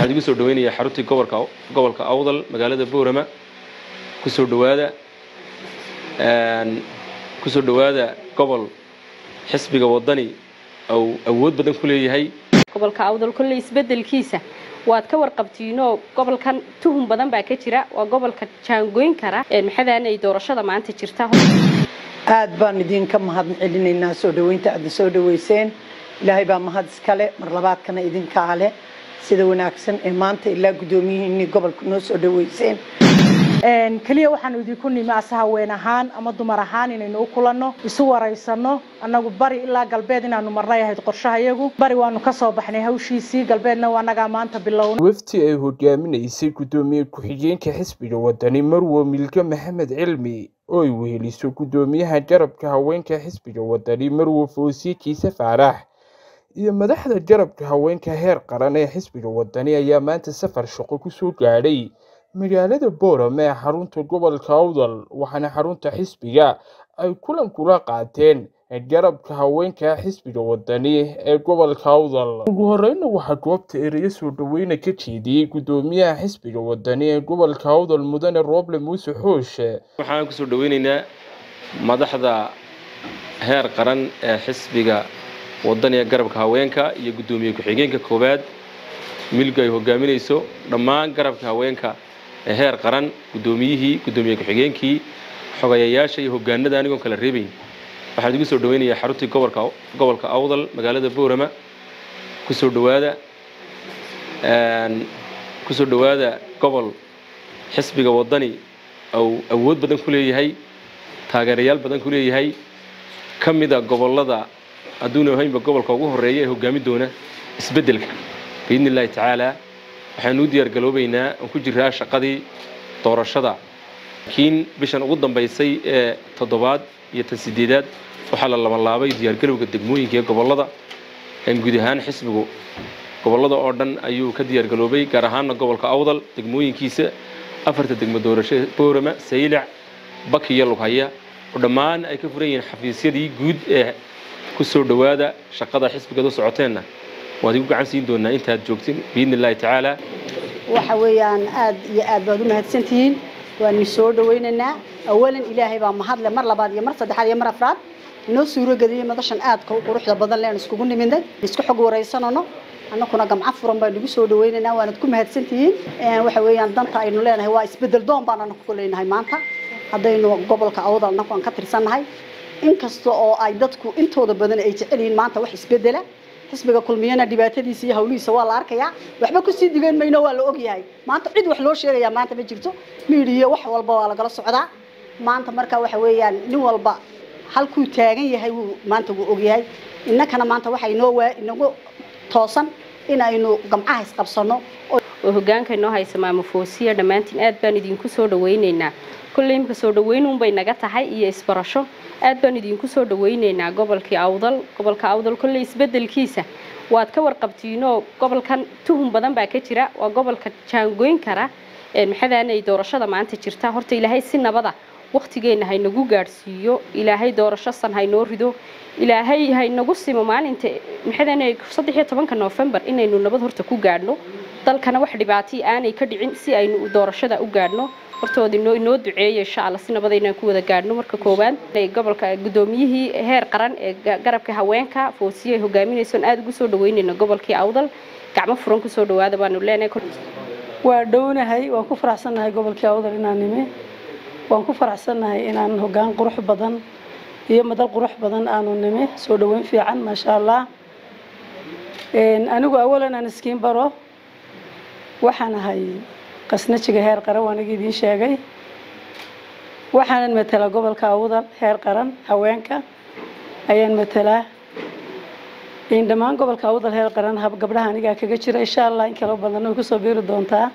waxaan idigu soo dhaweynayaa xaruntii gobolka gobolka awdal magaalada boorama kusoo dhawaada kusoo dhawaada gobol xisbiga wadani ou awood badan ku leeyahay gobolka awdal kolley isbedelkiisa waad ka warqabtiinoo gobolkan tuhun badan baa ka jira waa gobolka jaangoyn kara maxadaan ay doorashada maanta jirta aad baan idinka mahad celinaynaa soo dhaweynta aadna soo dhaweyseen ilaahay baa mahad iskale mar labaadkana idinkaa leh sida wanaagsan ee maanta ilaa guddoomiyihiinii gobolka noo soo dhaweyseen keliya waxaanu idinku nimi ase haween ahaan ama dumar ahaan inaynu u kulanno isu waraysano annagu bari ilaa galbeed inaanu marnay ahayd qorshahayagu bari waanu ka soo baxnay hawshiisii galbeedna waa annagaa maanta bilowna wafti ay hogaaminaysay guddoomiye ku-xigeenka xisbiga wadani marwo milge maxamed cilmi oo ay weheliso guddoomiyaha garabka haweenka xisbiga wadani marwo foosiye kiise faarax iyo madaxda garabka haweenka heer qaran ee xisbiga wadani ayaa maanta safar shaqo kusoo gaadhay magaalada boorame ee xarunta gobolka awdal waxaana xarunta xisbiga ay kulan kula qaateen garabka haweenka xisbiga wadani ee gobolka awdal ugu horeyna waxaa goobta ereyo soo dhaweyna ka jeediyey guddoomiyaha xisbiga wadani ee gobolka awdal mudane rooble muuse xooshe waxaan kusoo dhaweyneynaa madaxda heer qaran ee xisbiga wadani ee garabka haweenka iyo guddoomiye ku-xigeenka koowaad milga ay hogaaminayso dhammaan garabka haweenka ee heer qaran guddoomiyihii guddoomiye ku-xigeenkii xogayayaasha iyo hogaanada anigoon kala reebayn waxaan idigu soo dhaweynayaa xaruntii gobolka gobolka awdal magaalada boorama kusoo dhawaada kusoo dhawaada gobol xisbiga wadani ou awood badan ku leeyahay taageerayaal badan ku leeyahay ka mida gobollada hadduuna ahaynba gobolka ugu horeeya ee hogaami doona isbeddelka biidni illaahi tacaala waxaanu u diyaar galoobaynaa aan ku jiraa shaqadii doorashada laakiin bishan ugu dambaysay ee toddobaad iyo tan sideedaad waxaa la labanlaabay diyaargalowga degmooyinka ee gobollada guud ahaan xisbigu gobollada oo dhan ayuu ka diyaargaloobay gaar ahaanna gobolka awdal degmooyinkiisa afarta degmo doorasho boorama saylac baki iyo lughaya oo dhammaan ay ka furan yihiin xafiisyadii guud ee ku soo dhowaada shaqada xisbigaad u socoteenna waad igu gacan siin doonaa intaad joogtin biidni illaahi tacaala waxa weeyaan aad iyo aad baad u mahadsantihiin waanu soo dhawaynaynaa awalan ilaahay baa mahadle mar labaad iyo mar saddexaad iyo mar afraad inoo suurageliyey madashan aadka u quruxda badan leen iskugu nimidnay isku xog waraysanano annakuna gamco furan baan nagu soo dhawaynaynaa waanad ku mahadsantihiin waxa weeyaan danta aynu leenahay waa isbedel doon baan anaku ku leenahay maanta haddaynu gobolka awdal annaku aan ka tirsannahay inkasta oo ay dadku intooda badan ay jecel yihiin maanta wax isbedela xisbiga kulmiyana dhibaatadiisa iyo hawlihiisa waa la arkayaa waxba kusii digeen mayno waa la ogyahay maanta cid wax loo sheegayaa maanta ma jirto miidiya wax walba waa lagala socdaa maanta marka waxa weeyaan nin walba halkuu taagan yahay wuu maanta wuu ogyahay innakana maanta waxa inoo waa inagu toosan inaynu gamcaha isqabsano oo hogaanka inoo haysa maamo foosiya dhammaantiin aad baan idinku soo dhawaynaynaa kolley imka soo dhawaynuunbay naga tahay iyo isbarasho aad baan idinku soo dhawaynaynaa gobolkii awdal gobolka awdal kolley isbedelkiisa waad ka warqabtiinoo gobolkan tuhun badan baa ka jira waa gobolka jaangoyn kara maxadaan ay doorashada maanta jirta horta ilaahay si nabada waktigeenna haynagu gaadhsiiyo ilaahay doorasho san haynoo rido ilaahay haynagu simo maalinta maxadaan saddex iyo tobanka noofembar inaynu nabad horta ku gaadhno dalkana wax dhibaatii aanay ka dhicin si aynu doorashada u gaadhno hortooda inoo inoo duceeya insha allah si nabada inaan ku wada gaadhno marka koowaad gobolka guddoomiyihii heer qaran ee garabka haweenka foosiye ay hogaaminaysoon aada ugu soo dhaweynayno gobolkii awdal gacmo furan kusoo dhawaada baanu leenahay waa dhownahay waan ku faraxsannahay gobolkii awdal inaan nimi waan ku faraxsannahay inaan hoggaan qurux badan iyo madal qurux badan aanu nimi soo dhaweyn fiican maasha allah anigu awalan aan iskiin baro waxaan ahay qasnajiga heer qaran waan igi idiin sheegay waxaanan matelaa gobolka awdal heer qaran haweenka ayaan matelaa dhammaan gobolka awdal heer qaran gabdhaha anigaa kaga jira insha allah in kala badan way kusoo biiri doontaa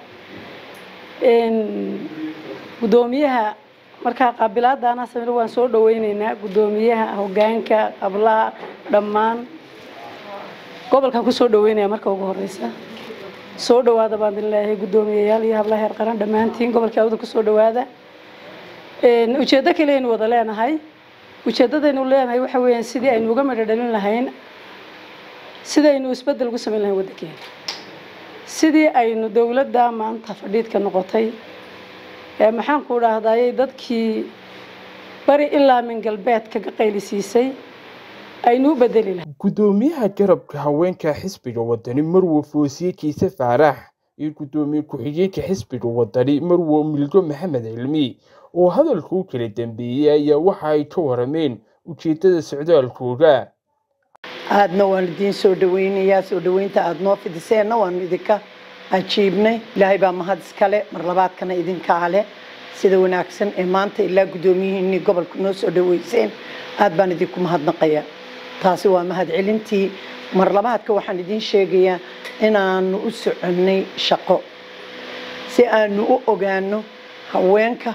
guddoomiyaha markaa qaabilaadaana samir waan soo dhaweyneynaa guddoomiyaha hogaanka qablaha dhammaan gobolkan kusoo dhaweynaya marka ugu horeysa soo dhawaada baan idin leeyahay guddoomiyayaal iyo hablaha heer qaran dhammaantiin gobolka awdal kusoo dhawaada ujeeddo kale aynu wada leenahay ujeeddadaynu leenahay waxa weeyaan sidii aynu uga midho dhalin lahayn sidaynu isbeddel ugu samayn lahayn waddankeena sidii aynu dowladda maanta fadhiidka noqotay ee maxaan ku dhahdaayey dadkii bari ilaa min galbeedka ka qaylisiisay aynu u bedeli lahay gudoomiyaha garabka haweenka xisbiga wadani marwo foosiye kiise faarax iyo gudoomiye ku-xigeenka xisbiga wadani marwo milgo maxamed cilmi oo hadalka u kala dambeeyey ayaa waxa ay ka warameen ujeedada socdaalkooda aadna waan idiin soo dhaweynayaa soo dhaweynta aada noo fidiseenna waanu idinka ajiibnay ilaahay baa mahad iskale mar labaadkana idinkaa leh sida wanaagsan ee maanta ilaa guddoomiyihiinii gobolka noo soo dhaweyseen aad baan idinku mahadnaqayaa taasi waa mahadcelintii mar labaadka waxaan idiin sheegayaa inaanu u soconnay shaqo si aanu u ogaano haweenka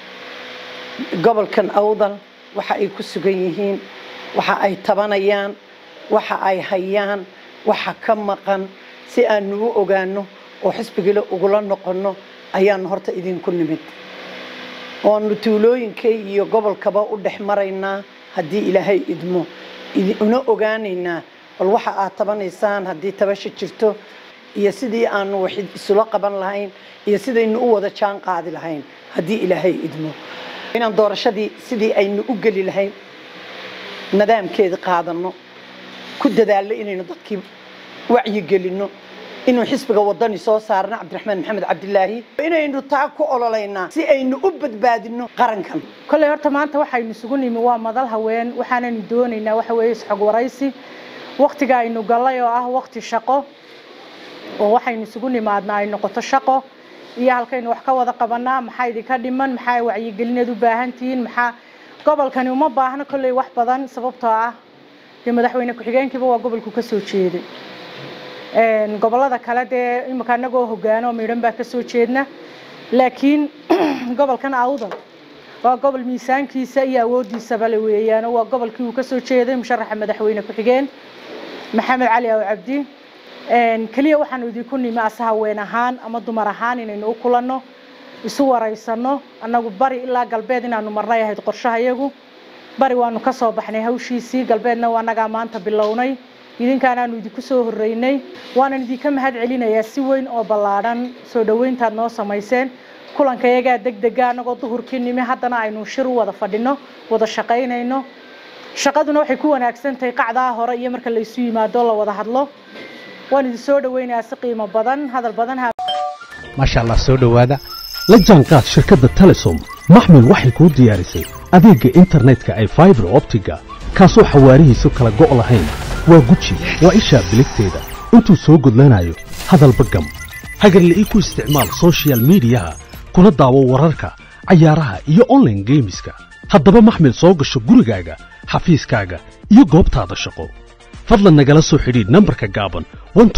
gobolkan awdal waxa ay ku sugan yihiin waxa ay tabanayaan waxa ay hayaan waxa ka maqan si aanu u ogaano oo xisbigila ugula noqonno ayaanu horta idinku nimid oonu tuulooyinkay iyo gobolkaba u dhex maraynaa haddii ilaahay idmo una ogaanaynaa bal waxa aad tabanaysaan haddii tabasha jirto iyo sidii aanu wax isula qaban lahayn iyo sidaynu u wada jaan qaadi lahayn haddii ilaahay idmo inaan doorashadii sidii aynu u geli lahayn nidaamkeeda qaadanno ku dadaallo inaynu dadkii wacyigelinno inuu xisbiga wadani soo saarno cabdiraxmaan maxamed cabdilaahi inaynu taa ku ololaynaa si aynu u badbaadinno qarankan kolley horta maanta waxaynu isugu nimi waa madal haween waxaanaynu doonaynaa waxa weeye isxog waraysi waktiga aynu gallay oo ah wakti shaqo oo waxaynu isugu nimaadnaa ay noqoto shaqo iyo halkaynu wax ka wada qabanaa maxaa idinka dhiman maxaa wacyigelineed u baahan tihiin maxaa gobolkani uma baahno kolley wax badan sababtoo ah dee madaxweyne ku-xigeenkiiba waa gobolku ka soo jeeday gobolada kale dee imika anagoo hogaano midhan baa kasoo jeedna laakiin gobolkan awdal waa gobol miisaankiisa iyo awoodiisaba le weeyaan waa gobolkii uu kasoo jeeday musharaxa madaxweyne ku-xigeen maxamed cali aw cabdi keliya waxaanu idinku nimi ase haween ahaan ama dumar ahaan inaynu u kulanno isu waraysano annagu bari ilaa galbeed inaanu marnay ahayd qorshahayagu bari waanu ka soo baxnay hawshiisii galbeedna waa annagaa maanta bilownay idinkaanaanu idinku soo horreynay waanan idinka mahad celinayaa si weyn oo ballaadhan soo dhoweyntaad noo samayseen kulanka iyagaa deg dega annagoo duhurkii nimi haddana aynu shir u wada fadhino wada shaqaynayno shaqaduna waxay ku wanaagsan tahay qacdaa hore iyo marka la isu yimaado la wada hadlo waan idin soo dhoweynayaa si qiimo badan hadal badan maasha allah soo dhowaada la jaanqaad shirkadda telesom maxmil waxay kuu diyaarisay adeegga internetka ay faibar optiga kaasoo xawaarihiisu kala go' lahayn waa guji waa ishaa biligteeda intuu soo gudlanayo hadalba gam hagarle ii ku isticmaal sochial midiyaha kuna daawo wararka cayaaraha iyo onlaine geemiska haddaba maxmil soo gasho gurigaaga xafiiskaaga iyo goobtaada shaqo fadlan nagala soo xidhiidh nambarka gaaban